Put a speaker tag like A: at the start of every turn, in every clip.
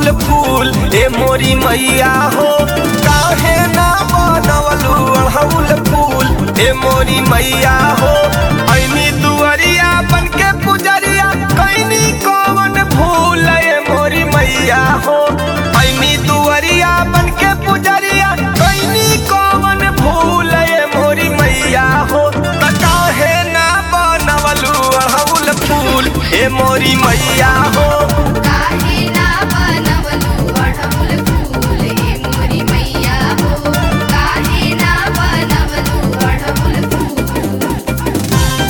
A: फूल ए मोरी मैया हो काहे ना बनवलू अड़हुल फूल ए मोरी मैया हो ऐनी दुअरिया बन के पुजरिया कैनी कौन भूल ए मोरी मैया हो ऐनी दुअरिया बन के पुजरिया कैनी कौन भूल ए मोरी मैया हो त काहे ना बनवलू अड़हुल फूल ए मोरी मैया हो
B: काहे ना बनवलू अड़हुल फूल हे मोरी मैया हो काहे ना बनवलू अड़हुल फूल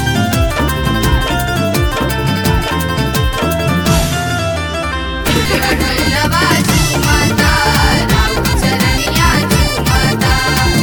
B: नवा झूमता राउ चरनिया झूमता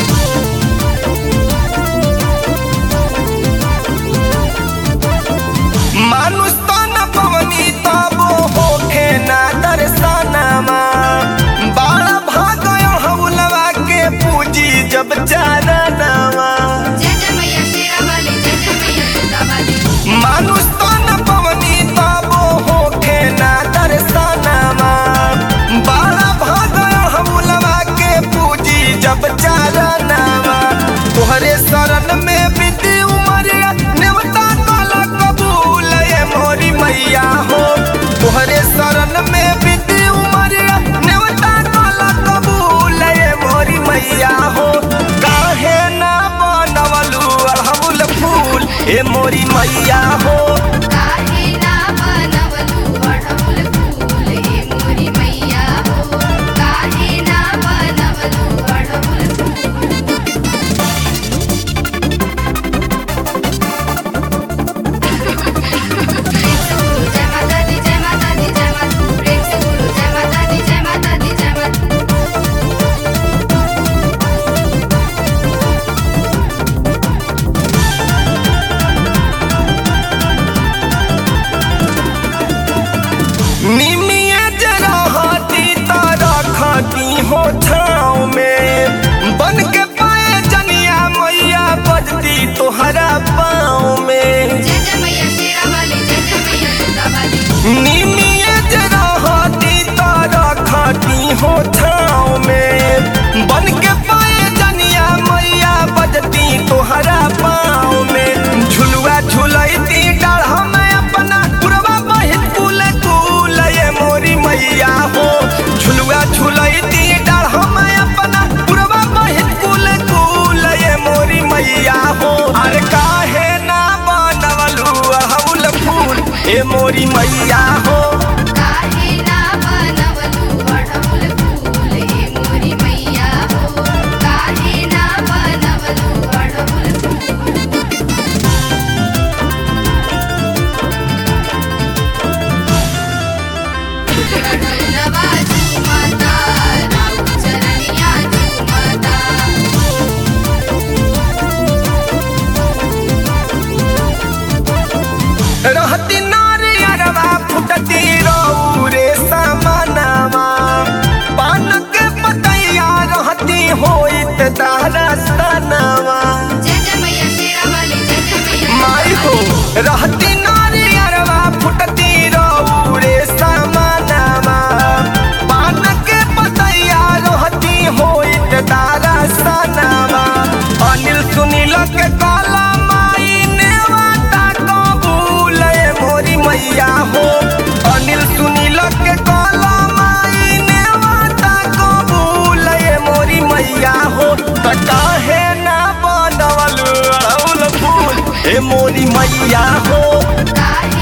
A: मानुष तन पवनी तबो होखे ना दर्शनमा बाड़ा भाग हौलवा के पूजी जब चारणवा
B: जय जय मैया शेरा वाली जय जय मैया दुर्गा वाली
A: मानुष तन पवनी तबो होखे ना दर्शनमा बाड़ा भाग हौलवा के पूजी जब चारणवा तोहरे शरण में बीती उमरिया नेवता काला कबूल ये मोरी मैया हो तोहरे शरण में बीती उमरिया नेवता काला कबूल ये मोरी मैया हो काहे ना बनवलू अड़हुल फूल ए मोरी मैया हो
B: काहे ना बनवलू अड़हुल फूल हे मोरी मैया हो काहे ना बनवलू अड़हुल फूल जय माता दी जय माता दी जय माता प्रेम से बोलो जय माता दी जय माता दी जय माता
A: निमिया जरा हाथी तारा खाती हो छाँव में बन के पाए जनिया मैया बजती तोहरा पाँव में
B: जय जय मैया शेरा वाली जय जय मैया दुर्गा वाली
A: निमिया जरा हाथी तारा खाती हो छाँव में बन के पाए जनिया मैया बजती तोहरा पाँव में झुलुआ झुलैती डाढ़ में अपना पुरवा बहित कुल कुल ये मोरी मैया हो झुलुआ झुलैती डाढ़ में अपना पुरवा बहित कुल कुल ये मोरी मैया हो अरे काहे ना बनवलू अड़हुल फूल ए मोरी मैया हो
B: काहे ना बनवलू अड़हुल फूल हे मोरी मैया हो काहे ना बनवलू अड़हुल फूल नवा झूमता राउ चरनिया झूमता
A: रहती नारियरवा फुटती रौरे समानवा पान के पतैया रहती होइत दहरस्तनवा
B: जय जय मैया शेरा वाली जय जय मैया
A: माई हो रहती नारियरवा फुटती रौरे समानवा पान के पतैया रहती होइत दहरस्तनवा अनिल सुनील के काला माई नेवता कबूल ए मोरी मैया हो अनिल सुनील के काला माई नेवता कबूल ए मोरी मैया हो त काहे ना बनवल अड़हुल फूल ए मोरी मैया हो
B: काहे